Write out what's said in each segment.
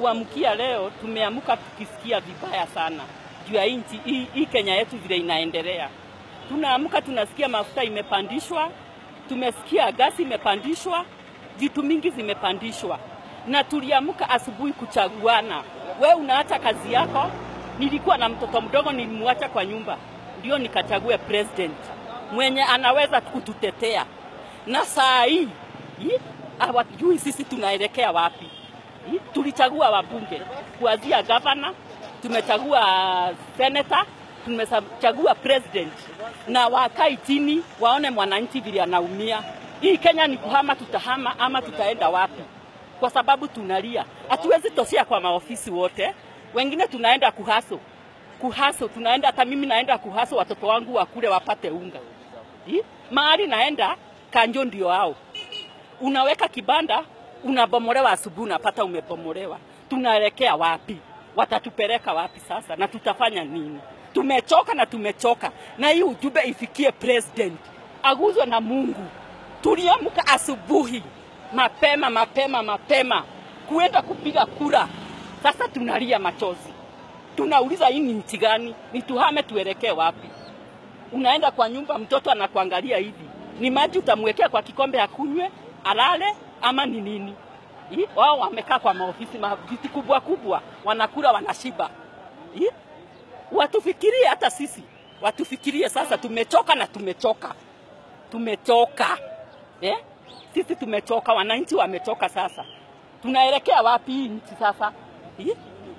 kuamkia leo tumeamka tukisikia vibaya sana juu ya nchi hii, hii Kenya yetu vile inaendelea. Tunaamka tunasikia mafuta imepandishwa, tumesikia gasi imepandishwa, vitu mingi zimepandishwa, na tuliamka asubuhi kuchaguana. We unaacha kazi yako. Nilikuwa na mtoto mdogo, nilimwacha kwa nyumba ndio nikachague president mwenye anaweza kututetea, na saa hii hii, hawajui sisi tunaelekea wapi. Hii, Tulichagua wabunge kuanzia gavana, tumechagua senator, tumechagua president, na wakai chini waone mwananchi vile anaumia. Hii Kenya ni kuhama, tutahama ama tutaenda wapi? Kwa sababu tunalia, hatuwezi toshea kwa maofisi wote, wengine tunaenda kuhaso kuhaso, tunaenda hata mimi naenda kuhaso, watoto wangu wakule wapate unga. Hii, Mahali naenda kanjo ndio hao unaweka kibanda unabomolewa, asubuhi unapata umebomolewa. Tunaelekea wapi? Watatupeleka wapi sasa, na tutafanya nini? Tumechoka na tumechoka, na hii ujumbe ifikie president, aguzwe na Mungu. Tuliamka asubuhi mapema mapema mapema kuenda kupiga kura, sasa tunalia machozi, tunauliza hii ni nchi gani? Ni tuhame tuelekee wapi? unaenda kwa nyumba, mtoto anakuangalia hivi, ni maji utamwekea kwa kikombe akunywe alale ama ni nini? Hii, Wao wamekaa kwa maofisi maviti kubwa kubwa, wanakula wanashiba. Hii, Watufikirie hata sisi, watufikirie sasa. Tumechoka na tumechoka, tumechoka eh? Sisi tumechoka, wananchi wamechoka. Sasa tunaelekea wapi hii nchi sasa? Hii?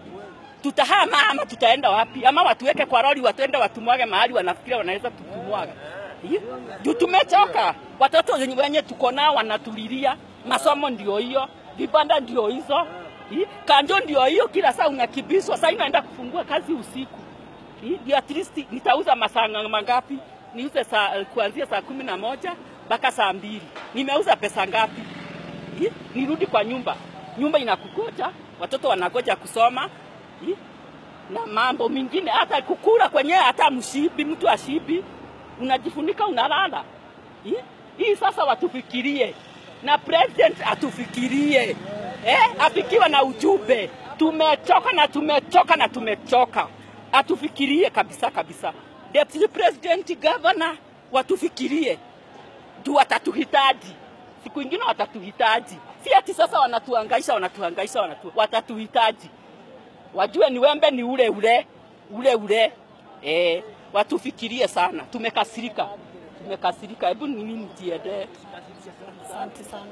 tutahama ama tutaenda wapi? Ama watuweke kwa lori watuende watumwage mahali wanafikiria wanaweza kutumwaga. Hii? Juu tumechoka, watoto wenye wenye tuko nao wanatulilia, masomo ndio hiyo, vibanda ndio hizo, Hii? kanjo ndio hiyo, kila saa unakibiswa. Sasa inaenda kufungua kazi usiku, Hii? ndio at least nitauza masaa mangapi? Niuze saa, kuanzia saa kumi na moja mpaka saa mbili. Nimeuza pesa ngapi? Hii? Nirudi kwa nyumba, nyumba inakugoja, watoto wanagoja kusoma Hii? na mambo mengine, hata kukula kwenyewe, hata mshibi, mtu ashibi, unajifunika unalala. Hii? Hii sasa watufikirie na president atufikirie, eh, afikiwe na ujumbe. Tumechoka na tumechoka na tumechoka, atufikirie kabisa kabisa. Deputy president, governor watufikirie juu watatuhitaji siku ingine, watatuhitaji si ati sasa wanatuhangaisha, wanatuhangaisha, wanatu, watatuhitaji wajue ni wembe ni ule ule ule ule. Eh, watufikirie sana, tumekasirika, tumekasirika. Hebu mimi nijiende. Asante sana.